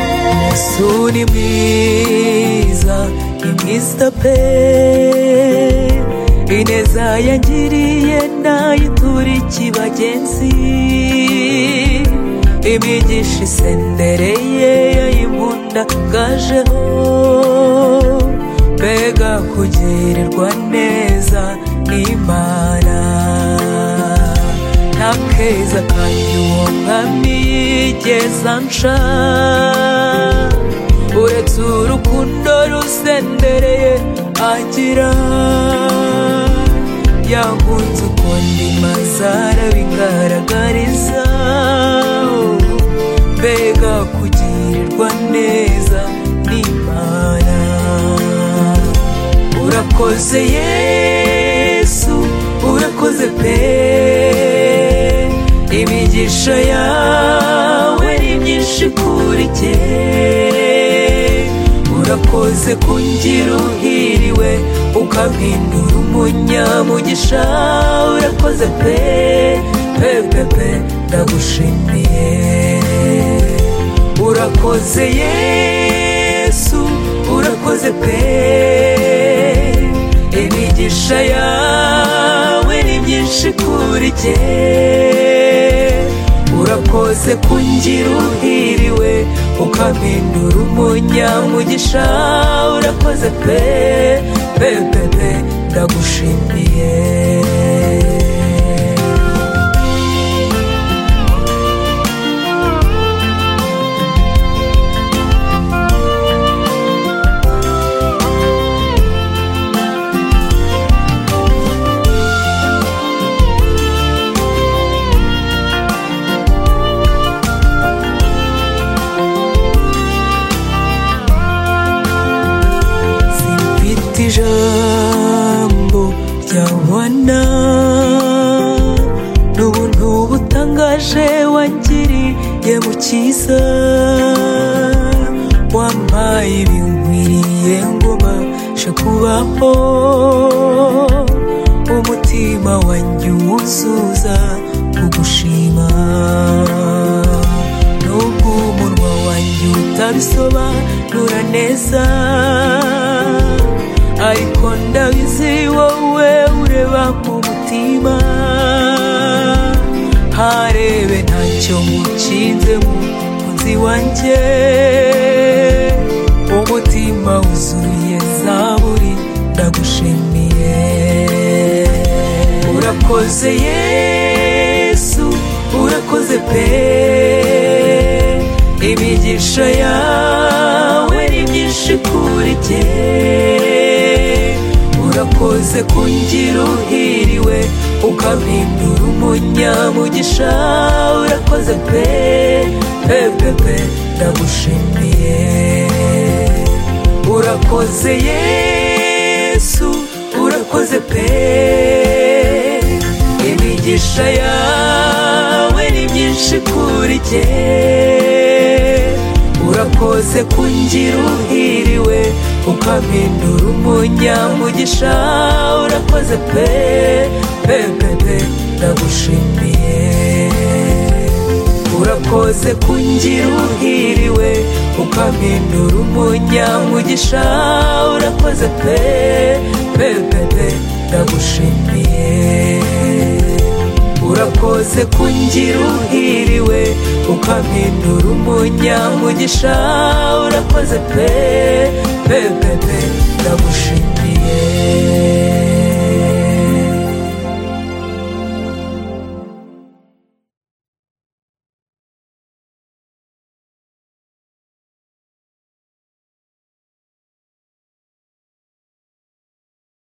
yesu ni mwiza ni mwiza pe ineza yangiriye nayituriki bagenzi imigisha isendereye yayimunda ngajeho mbega kugirirwa neza n'imana nta keza kandi uwo mwami yigeze anca uretse urukundo rusendereye agira yankunze ukundi mazara bigaragariza mbega kugirirwa neza n'imana urakoze yesu urakoze pe imigisha yawe ni myinshi kuri jye urakoze kungira uhiriwe ukampindura umunyamugisha urakoze pe pe pe pe ndagushimiye urakoze yesu urakoze pe imigisha yawe ni myinshi kuri jye urakoze kungira uhiriwe ukampindura umunyamugisha urakoze pe pe pe pe ndagushimiye simfite ijambo ryabona n'ubuntu butangaje wangiriye mu cyiza wampaye ibinkwiriye ngo mbashe kubaho umutima wanjye uwuzuza kugushima nubwo umunwa wanjye utabisobanura neza ariko ndabizi wowe ureba mu mutima harebe ntacyo mucinzemo munsi wanjye umutima wuzuye zaburi ndagushimiye urakoze yesu urakoze pe imigisha yawe ni myinshi kuri jye urakoze kungira uhiriwe ukampindura umunyamugisha urakoze pe pe pe pe ndagushimiye urakoze yesu urakoze pe imigisha yawe ni myinshi kuri jye urakoze kungira uhiriwe ukampindura umunyamugisha urakoze pe pe pe pe ndagushimiye urakoze kungira uhiriwe ukampindura umunyamugisha urakoze pe pe pe pe ndagushimiye urakoze kungira uhiriwe ukampindura umunyamugisha urakoze pe pe pe pe ndagushimiye